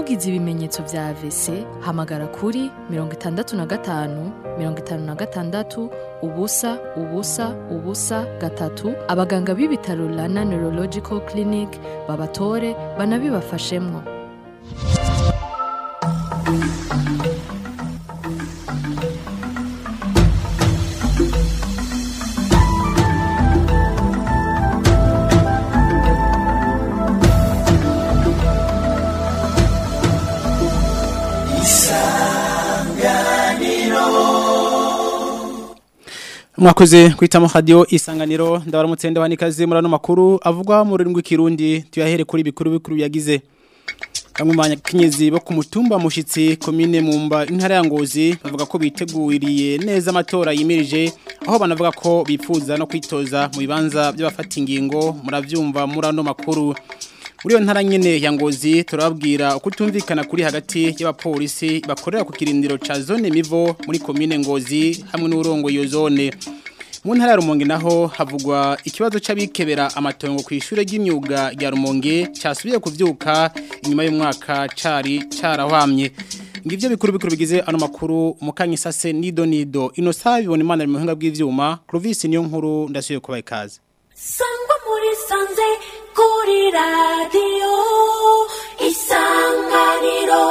ugize ibimenyetso vya AVC hamagara kuri mirongo itandatu na gatanu mirongo itanu na gatandatu ubusa ubusa ubusa gatatu abaganga b'ibitaro Rana Neurological Clinic babatore banabibafashemwo mwakoze kwitamo radio isanganiro ndabaramutse ndabanikaze murano makuru avugwa mu rurimi rw'ikirundi tuyahere kuri bikuru bikuru yagize bamwe mu banyakenyezi bo ku mutumba mushitsi komine mumba intara ya ngozi bavuga ko biteguriye neza amatora yimirije aho banavuga ko bifuza no kwitoza mu bibanza by'abafata ingingo muravyumva murano makuru muri iyo ntara nyene ya ngozi turababwira uko utumvikana kuri hagati y'abapolisi bakorera ku kirindiro ca zone mivo muri komine ngozi hamwe n'urongo iyo zone mu ntara ya rumonge naho havugwa ikibazo c'abikebera amatongo ku ishure ry'imyuga rya rumonge casubiye kuvyuka inyuma y'umwaka cari carahwamye ngivyo bikuru bikuru bigize ano makuru mukanyi sase nido nido ino saha bibona imana mu buhinga bw'ivyuma Clovis niyo nkuru ndasubiye kubaha ikaze sangwa muri sanze kuri radiyo isanganiro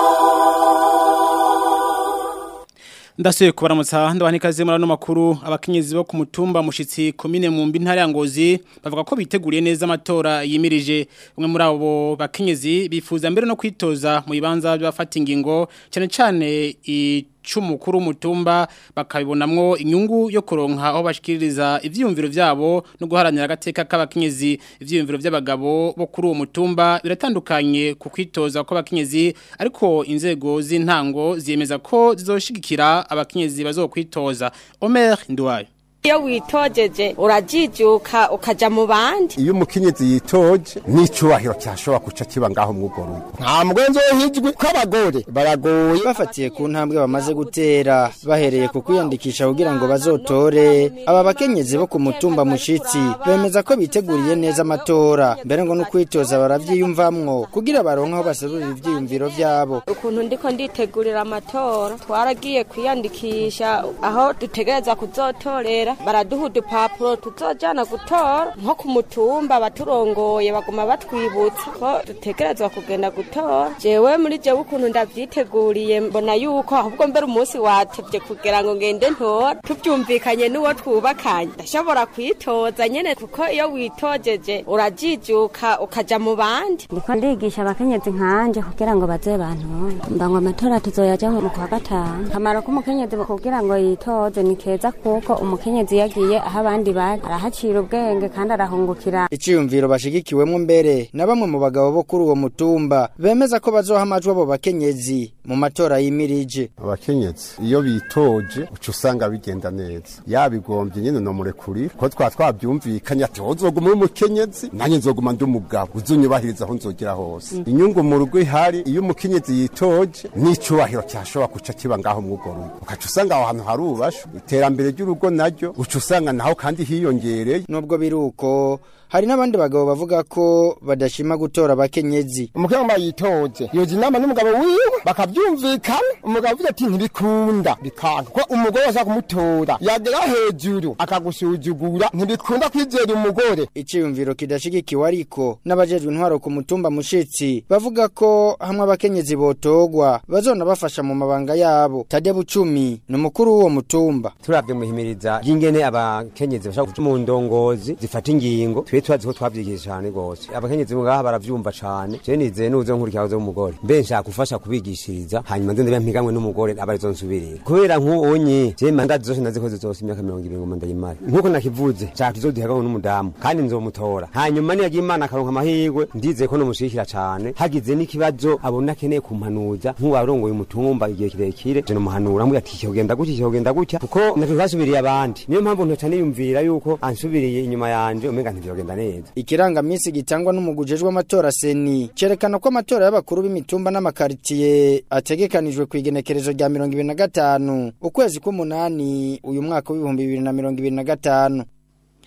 Ndasuye kubaramutsa ndabanikaze muri ano makuru abakenyezi bo ku mutumba mushitsi komine mu mbi ntara ya Ngozi bavuga ko biteguriye neza amatora yimirije umwe muri abo bakenyezi bifuza mbere no kwitoza mu bibanza by'abafata ingingo cyane cyane icumukuru mutumba bakabibonamwo inyungu yo kuronka aho bashikiriza ivyiyumviro vyabo no guharanira agateka k'abakenyezi ivyiyumviro by'abagabo bo kuri uwo mutumba biratandukanye ku kwitoza kw'abakenyezi ariko inzego z'intango ziyemeza ko zizoshigikira abakenyezi bazokwitoza Omer Nduwayo iyo witojeje urajijuka ukaja mu bandi iyo umukenyezi yitoje n'icubahiro cyashobora guca kiba ngaho mw'urwo rugo nta mugwenzi wo hijwi ko abagore baragoye bafatiye ku ntambwe bamaze gutera bahereye ku kwiyandikisha kugira ngo bazotore aba bakenyezi bo ku mutumba mushitsi bemeza ko biteguriye neza amatora mbere ngo no kwitoza baravyiyumvamwo kugira baronke aho baserurira ivyiyumviro vyabo ukuntu ndiko nditegurira amatora twaragiye kwiyandikisha aho dutegereza kuzotorera baraduha udupapuro tuzojana gutora nko ku mutumba baturongoye baguma batwibutsa ko dutegerezwa kugenda gutora jewe muri jewe ukuntu ndavyiteguriye mbona yuko ahubwo mbere umunsi watevye kugira ngo ngende ntora tuvyumvikanye n'uwo twubakanye ndashobora kwitoza nyene kuko iyo witojeje urajijuka ukaja mu bandi ndiko ndigisha abakenyezi nkanje kugira ngo baze bantu mba ngo amatora tuzoyajaho mu kwa gatanu kamaro k'umukenyezi kugira ngo yitoze ni keza kuko umukenyezi yagiye aho abandi bari arahacira ubwenge kandi arahungukira iciyumviro bashigikiwemwo mbere na bamwe mu bagabo bo kuri uwo mutumba bemeza ko bazoha amajwi abo bakenyezi mu matora yimirije abakenyezi iyo bitoje uca usanga bigenda neza yabigombye nyine no murekurira ko twa twabyumvikanye ati wowe uzoguma uri umukenyezi nanjye nzoguma ndi umugabo uzunyubahiriza aho nzogera hose inyungu mu rugo ihari iyo umukenyezi yitoje n'icubahiro cyashobora guca kiba ngaho mw'urwo rugo ukaca usanga aho hantu harubashwe iterambere ry'urugo naryo uca usanga naho kandi hiyongereye nubwo biri uko hari n'abandi bagabo bavuga ko badashima gutora abakenyezi umukobwa yitoje yoza inama n'umugabo wiwe bakabyumvikana umugabo avuze ati ntibikunda bikanga ko umugore ashaka kumutora yagera hejuru akagusuzugura ntibikunda kwizera umugore iciyumviro kidashigikiwe ariko n'abajejwe intwaro ku mutumba mushitsi bavuga ko hamwe abakenyezi botogwa bazona bafasha mu mabanga yabo tade bucumi ni umukuru w'uwo mutumba turavye muhimiriza y'ingene abakenyezi bashaka kuja mu ndongozi zifata ingingo twe twazi ko twavyigisha cane gose abakenyezi ngaha baravyumva cane je nizeye nuzo nkurikira zo umugore mbe nshaka gufasha kubigishiriza hanyuma nze ndabe mpiganwe n'umugore aba arizo nsubirira kubera nk'uonye je manda zose nazikoze zose imyaka 20 ngo ndayimara nkuko nakivuze nshaka tuzoduhaganwe n'umudamu kandi nzomutora hanyuma niyagira imana akaronka amahirwe ndizeye ko nomushikira cane hagize n'ikibazo abona akeneye kumpanuza nk'uwarongoye umutumba igihe kirekire je nomuhanura mbwira ati kigenda gutya kigenda gutya kuko natwe twasubiriye abandi niyo mpamvu ntoca niyumvira yuko ansubiriye inyuma yanje umenga ntivyogenda neza ikirangamisi gitangwa n'umugujejwe amatora seni cerekana ko amatora y'abakuru b'imitumba n'amakaritiye ategekanijwe ku igenekerezo rya mirongo ibiri na gatanu ukwezi k'umunani uyu mwaka w'ibihumbi bibiri na mirongo ibiri na gatanu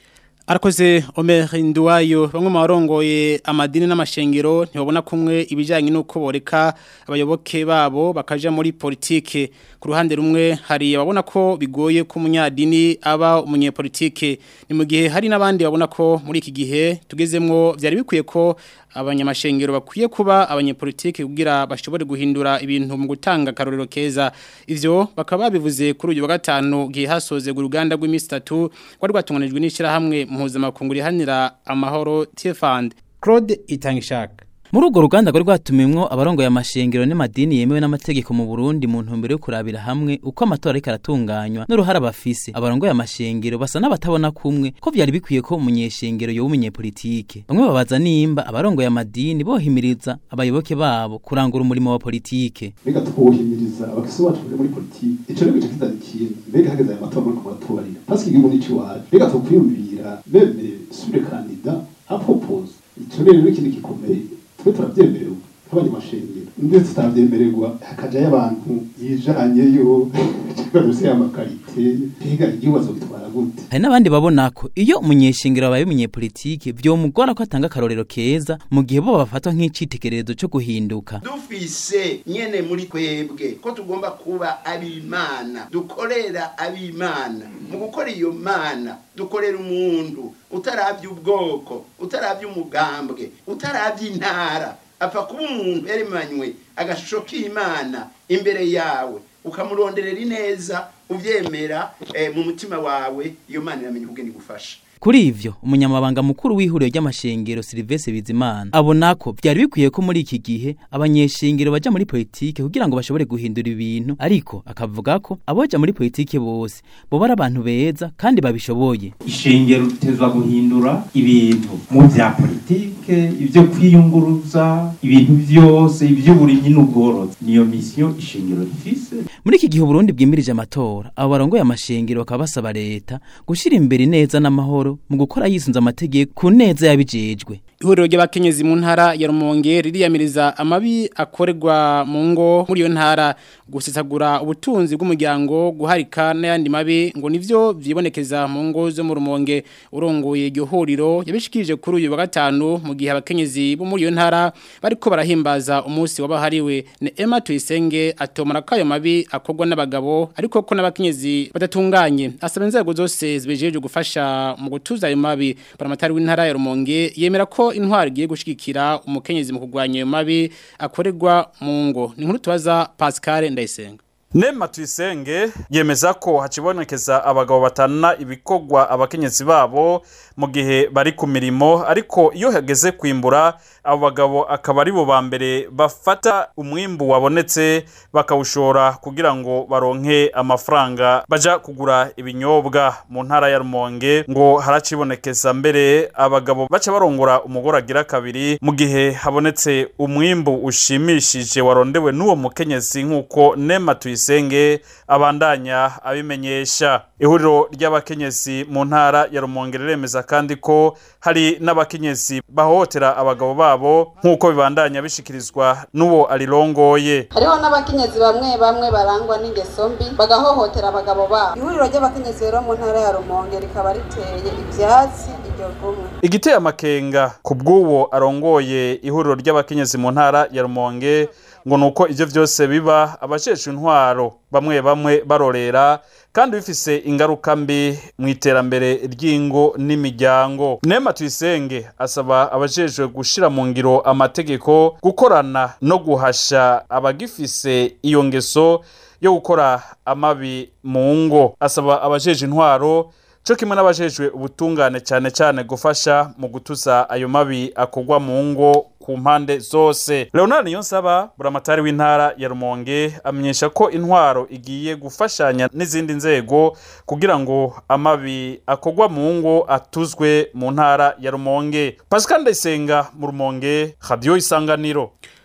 Arakoze Omer Nduwayo bamwe mu barongoye amadini n'amashengero ntibabona kumwe ibijyanye n'uko boreka abayoboke babo bakaja muri politike ku ruhande rumwe hari ababona ko bigoye ko umunyadini aba umunyepolitike ni mu gihe hari n'abandi babona ko muri iki gihe tugezemwo byari bikwiye ko abanyamashengero bakwiye kuba abanyepolitike kugira bashobore guhindura ibintu mu gutanga akarorero keza ivyo bakaba babivuze kuri uyu wa gatanu gihe hasoze uruganda rw'iminsi 3 rwari rwatunganijwe n'ishirahamwe mpuzamakungu rihanira amahoro TFand Claude Itangishaka muri urwo ruganda rwari rwatumimwo abarongoye amashengero n'amadini yemewe n'amategeko mu Burundi mu ntumbero yo kurabira hamwe uko amatora ariko aratunganywa n'uruhara bafise abarongoye amashengero basa n'abatabona kumwe ko vyari bikwiye ko umunyeshengero yoba umunyepolitike bamwe babaza nimba abarongoye amadini bohimiriza abayoboke babo kurangura umurimo wa politike mbega twuhimiriza abakisi bacu bari muri politike ico rero gice kizanikiye mbega hageze aya matora muri kumatubarira pasike igihugu nico iwacu mbega twokwiyumvira meme sure kandida apropose ico rero ikindi gikomeye twe turabyemerewe nk'abanyamashengero ndetse tutabyemererwa hakajayo abantu yijanyeyo cyangwa amakarite mbega igihugu azogitwara gute hari n'abandi babona ko iyo umunyeshengero abaye umunyepolitike vyomugora ko atanga akarorero keza mu gihe bo bafatwa nk'icitegererezo co guhinduka dufise nyene muri twebwe ko tugomba kuba abimana dukorera abimana mu gukora iyo mana dukorera umuntu utaravye ubwoko utaravye umugambwe utaravye intara apfa kuba umuntu yaremanywe agashusho k'imana imbere yawe ukamuronderera ineza uvyemera eh, mu mutima wawe iyo mana iramenya ubwenge gufasha kuri ivyo umunyamabanga mukuru w'ihuriro ry'amashengero Silvestre Bizimana abona ko byari bikwiye ko muri iki gihe abanyeshengero baja muri politike kugira ngo bashobore guhindura ibintu ariko akavuga ko aboja muri politike bose bo bari abantu beza kandi babishoboye ishengero ritezwa guhindura ibintu mu vya politike ivyo kwiyunguruza ibintu vyose ivy'uburimyi n'ubworozi niyo misiyo ishengero rifise muri iki gihe Burundi bwimirije amatora abo barongoye amashengero bakaba basaba leta gushira imbere neza n'amahoro mu gukora yisunze amategeko ku neza yabijejwe ihuriro ry'abakenyezi mu ntara ya Rumonge ririyamiriza amabi akorerwa mu ngo muri iyo ntara gusesagura ubutunzi bw'umuryango guharika n'ayandi mabi ngo nivyo vyibonekeza mu ngo zo mu Rumonge urongoye iryo huriro yabishikirije kuri uyu wa gatanu mu gihe abakenyezi bo muri iyo ntara bariko barahimbaza umunsi wabahariwe ne Emma Tuyisenge atomara kayo mabi akorwa n'abagabo ariko ko n'abakenyezi badatunganye asaba inzego zose zibejeje gufasha mu gutuza ayo mabi paramatari w'intara ya Rumonge yemera ko intwari igiye gushigikira umukenyezi mu kurwanya ayo mabi akorerwa mu ngo ni nkuru tubaza Pascal Ndayisenga Nema tuyisenge yemeza ko hacibonekeza abagabo batana ibikorwa abakenyezi babo mu gihe bari ku mirimo ariko iyo hageze kwimbura abo bagabo akaba ari bo ba mbere bafata umwimbu wabonetse bakawushora kugira ngo baronke amafaranga baja kugura ibinyobwa mu ntara ya Rumonge ngo haracibonekeza mbere abagabo baca barongora umugore agira kabiri mu gihe habonetse umwimbu ushimishije warondewe n'uwo mukenyezi nk'uko Nema tuyisenge abandanya abimenyesha ihuriro ry'abakenyezi mu ntara ya Rumonge riremeza kandi ko hari n'abakenyezi bahohotera abagabo babo nk'uko bibandanya bishikirizwa n'uwo arirongoye hariho n'abakenyezi bamwe bamwe barangwa n'ingeso mbi bagahohotera abagabo babo ihuriro ry'abakenyezi rero mu ntara ya Rumonge rikaba riteye ivyatsi iryo gumwe igiteye amakenga ku bw'uwo arongoye ihuriro ry'abakenyezi mu ntara ya Rumonge ngo nuko ivyo vyose biba abasheshe intwaro bamwe bamwe barorera kandi bifise ingaruka mbi mu iterambere ry'ingo n'imiryango nema tuyisenge asaba abajejwe gushira mu ngiro amategeko gukorana no guhasha abagifise iyo ngeso yo gukora amabi mu ngo asaba abajeje intwaro cyo kimwe n'abajejwe ubutungane cyane cyane gufasha mu gutuza ayo mabi akorwa mu ngo ku mpande zose leonard niyonsaba buramatari w'intara ya rumonge amenyesha ko intwaro igiye gufashanya n'izindi nzego kugira ngo amabi akorwa mu ngo atuzwe mu ntara ya rumonge pascal ndayisenga mu rumonge radiyo isanganiro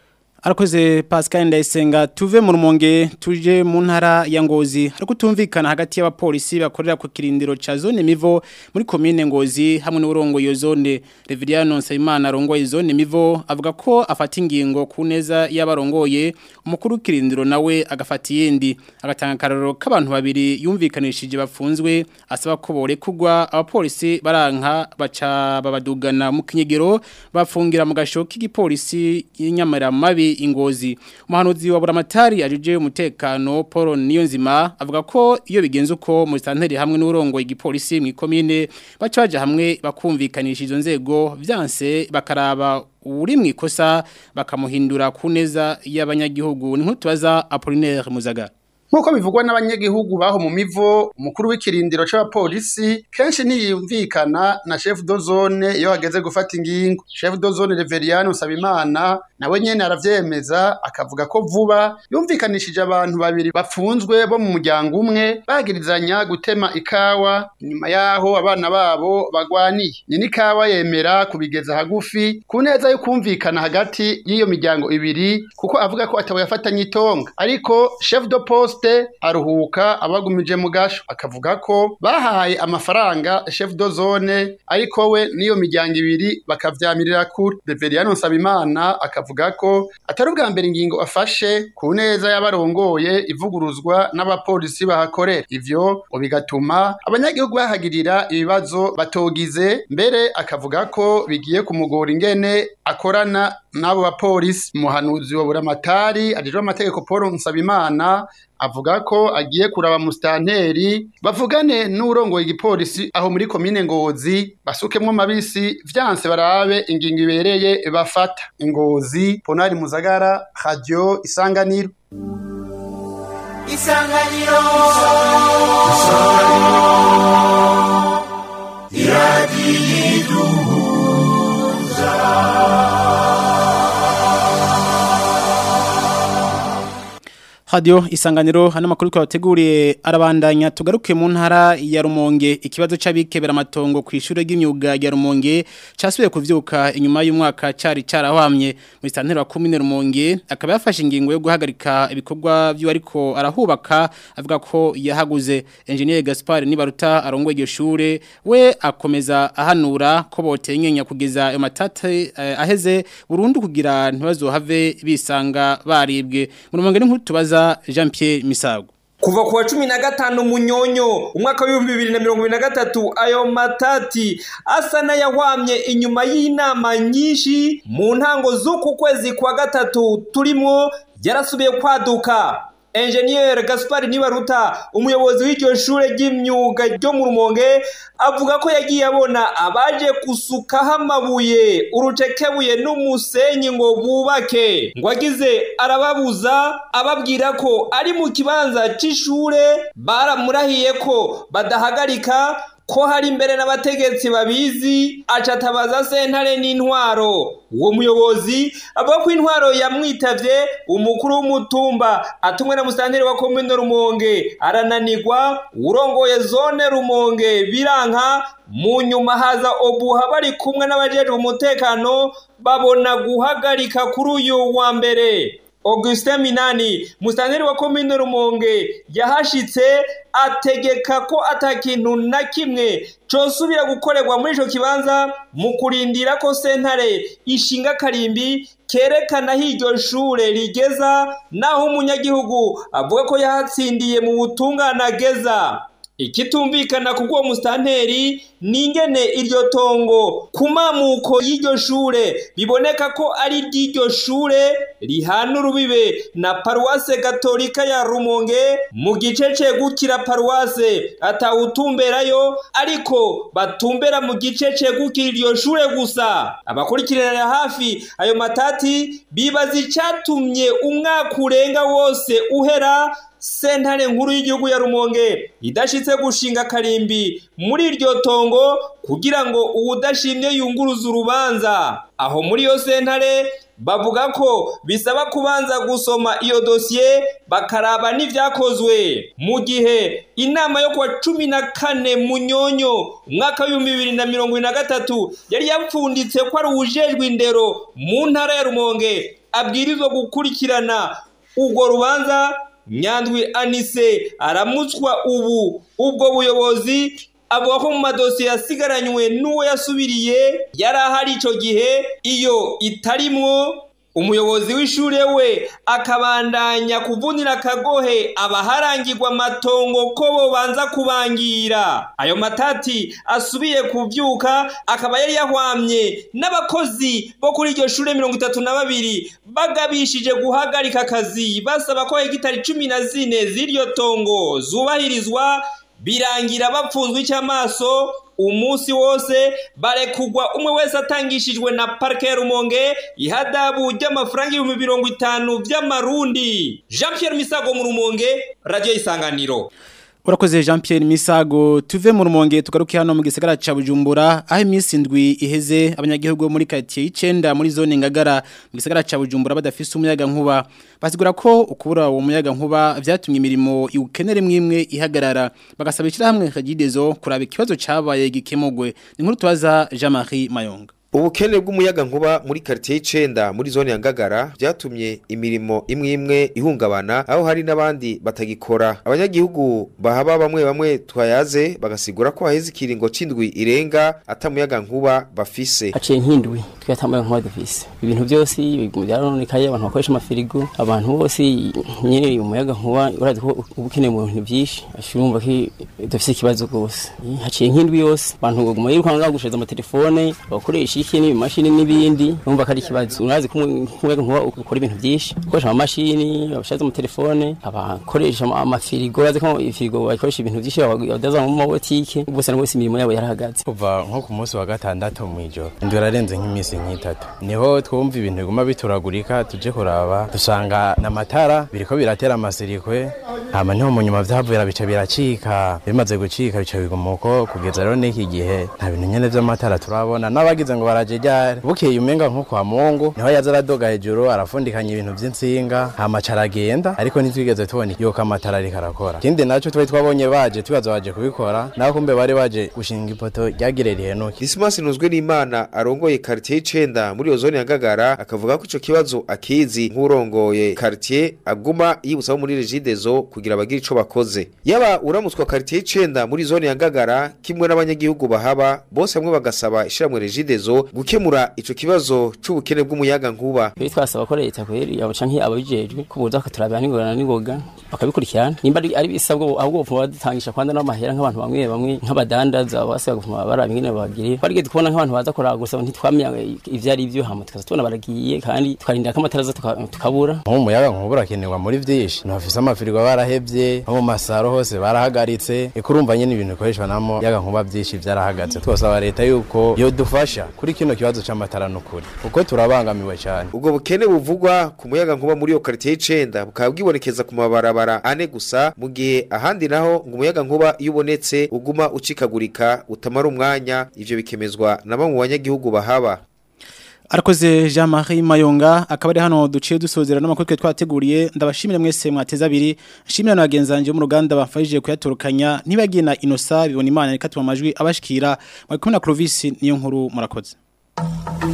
Arakoze Pascal Ndayisenga tuve mu rumonge tuje mu ntara ya Ngozi hari kutumvikana hagati y'abapolisi bakorera ku kirindiro ca zone Mivo muri commune Ngozi hamwe n'urongo iyo zone Reveriano Nsayimana arongoye zone Mivo avuga ko afata ingingo ku neza y'abarongoye umukuru w'ikirindiro nawe agafata iyindi agatanga kararo k'abantu babiri yumvikanishije bafunzwe asaba ko borekugwa abapolisi baranka baca babadugana mu kinyegero bafungira mu gasho k'igipolisi y'inyamara mabi ingozi umuhanuzi wa buramatari ajuje umutekano Paul Niyonzima avuga ko iyo bigenze uko mu santeri hamwe n'urongo igipolisi mu ikomine baca baje hamwe bakumvikanisha izo nzego vyanse bakaraba uri mu ikosa bakamuhindura ku neza y'abanyagihugu ni nk'utubaza Apollinaire Muzaga Nkuko bivugwa n'abanyagihugu baho mu mivo umukuru w'ikirindiro c'abapolisi kenshi ntiyumvikana na chef de zone iyo hageze gufata ingingo chef de zone Reveriano Sabimana nawe nyene aravyemeza akavuga ko vuba yumvikanishije abantu babiri bafunzwe bo mu muryango umwe bagirizanya gutema ikawa inyuma yaho abana babo bagwaniye nyine ikawa yemera kubigeza hagufi ku neza yo kumvikana hagati y'iyo miryango ibiri kuko avuga ko atabo yafatanye itonga ariko chef de poste aruhuka abagumije mu gasho akavuga ko bahaye amafaranga chef de zone ariko we n'iyo miryango ibiri bakavyamirira kure Reveriano Nsabimana akavuga ko atari ubwa mbere ingingo afashe ku neza y'abarongoye ivuguruzwa n'abapolisi bahakorera ivyo ngo bigatuma abanyagihugu bahagirira ibibazo batogize mbere akavuga ko bigiye kumugora ingene akorana n'abo bapolisi umuhanuzi wa buramatari ajejwe amategeko Paul Nsabimana avuga ko agiye kuraba mustanteri bavugane n'urongoye igipolisi aho muri komine Ngozi basukemwo mabisi vyanse barabe ingingo ibereye bafata Ngozi Ponari Muzagara Radio Isanganiro Isanganiro Isanganiro Iradiyiduhuza Radio isanganiro hano makuru kwa wateguriye arabandanya tugaruke mu ntara ya Rumonge ikibazo c'abikebera amatongo ku ishure ry'imyuga ya Rumonge casubiye kuvyuka inyuma y'umwaka cari carahwamye mu santero wa commune Rumonge akaba yafashe ingingo yo guhagarika ibikorwa byo ariko arahubaka avuga ko yahaguze engineer Gaspard Nibaruta arongoye iryo shure we akomeza ahanura ko botenyenya kugeza ayo matate eh, aheze burundu kugira ntibazohave bisanga baribwe mu Rumonge ni tubaza Jean Pierre Misago kuva kuwa cumi na gatanu munyonyo umwaka w'ibihumbi bibiri na mirongo ibiri na gatatu ayo matati asa n'ayahwamye inyuma y'inama nyinshi mu ntango z'uku kwezi kwa gatatu turimo yarasubiye kwaduka enjeniyeri gaspari nibaruta umuyobozi w'iryo shure ry'imyuga ryo mu rumonge avuga ko yagiye abona abaje gusukaho amabuye urucekebuye n'umusenyi ngo bubake ngo agize arababuza ababwira ko ari mu kibanza c'ishure baramurahiye ko badahagarika ko hari imbere n'abategetsi babizi acatabaza sentare n'intwaro uwo muyobozi avuga ko intwaro yamwitavye umukuru w'umutumba atumwe na musitanteri wa komine rumonge arananirwa urongoye zone rumonge biranka mu nyuma haza obuha bari kumwe n'abajejwe umutekano babona guhagarika kuri uyu wa mbere Augustin Minani musitanteri wa komine Rumonge yahashitse ategeka ko atakintu na kimwe cosubira gukorerwa muri ico kibanza mu kurindira ko sentare ishinga karimbi kerekana aho iryo shure rigeza naho umunyagihugu avuga ko yahatsindiye mu butungane ageza ikitumvikana ku bw'uwo musitanteri ni ingene iryo tongo ku mamuko y'iryo shure biboneka ko ari iry'iryo shure rihana urubibe na paruwase gatolika ya rumonge mu gice cegukira paruwase atawutumberayo ariko batumbera mu gice cegukira iryo shure gusa abakurikiranira hafi ayo matati bibaza icatumye umwaka urenga wose uhera sentare nkuru y'igihugu ya rumonge idashitse gushinga karimbi muri iryo tongo kugira ngo uwudashimye yunguruze urubanza aho muri iyo sentare bavuga ko bisaba kubanza gusoma iyo dosiye bakaraba n'ivyakozwe mu gihe inama yo kuwa cumi na kane munyonyo umwaka w'ibihumbi bibiri na mirongo ibiri na gatatu yari yapfunditse ko ari uwujejwe indero mu ntara ya rumonge abwirizwa gukurikirana urwo rubanza nyandwi anise aramutswa ubu ubwo buyobozi avuga ko mu madosiye yasigaranywe n'uwo yasubiriye yari ahari icyo gihe iyo itarimwo umuyobozi w'ishure we akabandanya kuvunira akagohe abaharangirwa amatongo ko bobanza kubangira ayo matati asubiye kuvyuka akaba yari yahwamye n'abakozi bo kuri iryo shure mirongo itatu na babiri bagabishije guhagarika akazi basaba ko hegitari cumi na zine z'iryo tongo zubahirizwa birangira bapfunzwe icy'amaso umunsi wose barekugwa umwe wese atangishijwe na parike ya rumonge ihadabu ry'amafaranga ibihumbi mirongo itanu by'amarundi jean Pierre misago mu rumonge radiyo isanganiro Urakoze Jean Pierre Misago tuve mu rumonge tugaruke hano mu gisagara ca Bujumbura aho iminsi indwi iheze abanyagihugu muri quartier y'icenda muri zone Ngagara mu gisagara ca Bujumbura badafise umuyaga nkuba basigura ko ukubura uwo muyaga nkuba vyatumye imirimo iukenere mwimwe ihagarara bagasaba hamwe kagidezo kuraba ikibazo cabaye gikemugwe ni nkuru tubaza Jean-Marie Mayonga ubukene bw'umuyaga nkuba muri quartier y'icenda muri zone ya Ngagara byatumye imirimo imwe imwe ihungabana aho hari n'abandi batagikora abanyagihugu bahaba bamwe bamwe twayaze bagasigura ko haheze ikiringo c'indwi irenga atamuyaga nkuba bafise haciye nk'indwi twatamuyaga nkuba dufise ibintu byose byaronekaye abantu bakoresha amafirigo abantu bose nyene umuyaga nkuba urazi ko ubukene mu bintu byinshi ashurumva ko dufise ikibazo rwose haciye nk'indwi yose abantu baguma yirukanga gusheza amatelefone bakoresha iki n'ibimashini n'ibindi urumva ko ari ikibazo urazi ko umuyaga nkuba ukora ibintu byinshi ukoresha amamashini abashaza mu telefone abakoresha amafirigo urazi ko ifirigo bakoresha ibintu byinshi badaza mu mabotike bose na bose imirimo yabo yarahagaze kuva nko ku munsi wa gatandatu mu ijoro ndi ararenze nk'iminsi nk'itatu niho twumva ibintu biguma bituragurika tuje kuraba dusanga n'amatara biriko biratera amasirikwe hama niho mu nyuma vyavuyera bica biracika bimaze gucika bica biguma uko kugeza rero n'iki gihe nta bintu nyene vy'amatara turabona n'abagize ngo baraje ryari bukeye umenga nko kwa mungu niho yaza aradoga hejuru arafundikanya ibintu vy'insinga hama caragenda ariko ntitwigeze tubona yuko amatara ariko arakora ikindi naco twari twabonye baje tubaza baje kubikora naho kumbe bari baje gushinga ipoto ryagire rihenuke Dismas nuzwe n'Imana arongoye quartier y'icenda muri iyo zone ya Ngagara akavuga ko ico kibazo akizi nk'urongoye quartier aguma yibutsa muri Regidezo kugira bagire ico bakoze yaba uramutswa quartier y'icenda muri zone ya Ngagara kimwe n'abanyagihugu bahaba bose hamwe bagasaba ishiramwe Regidezo gukemura ico kibazo c'ubukene bw'umuyaga nkuba Kuri twasaba ko leta kweri yabo canke ababijejwe kubuza akaturabira n'ingorana n'ingoga bakabikurikirana nimba ari ari bisabwo ahubwo bupfuma badutangisha kwanda n'amahera nk'abantu bamwe bamwe nk'abadandaza basiga gupfuma baraba ingene babagiriye barigeze kubona nk'abantu baza kuraba gusa ntitwamenya ivyo ari byo hama tukaza tubona baragiye kandi tukarindira ko amatara aza tuka- tukabura nk'umuyaga nkuba urakenerwa muri vyinshi ntibafise amafirigo barahevye no mu masaro hose barahagaritse eko urumva nyene ibintu bikoreshwa namo yaga nkuba vyinshi vyarahagaze twasaba leta yuko yodufasha kuri kino kibazo c'amatara n'ukuri kuko turabangamiwe cane ubwo bukene buvugwa ku muyaga nkuba muri iyo quartier y'icenda bukaba bwibonekeza ku mabarabara ane gusa mu gihe ahandi naho ngo umuyaga nkuba iyo ubonetse uguma ucikagurika utamara umwanya ivyo bikemezwa na bamwe mu banyagihugu bahaba Arakoze Jean-Marie Mayonga akaba ari hano duciye dusozera n'amakuru twe twateguriye ndabashimira mwese mwateza abiri shimira na bagenzanje mu ruganda bafashije kuyatorukanya nibagiye na Inosa bibona imana reka tuma amajwi abashikira mwakumwe na Clovis niyo nkuru murakoze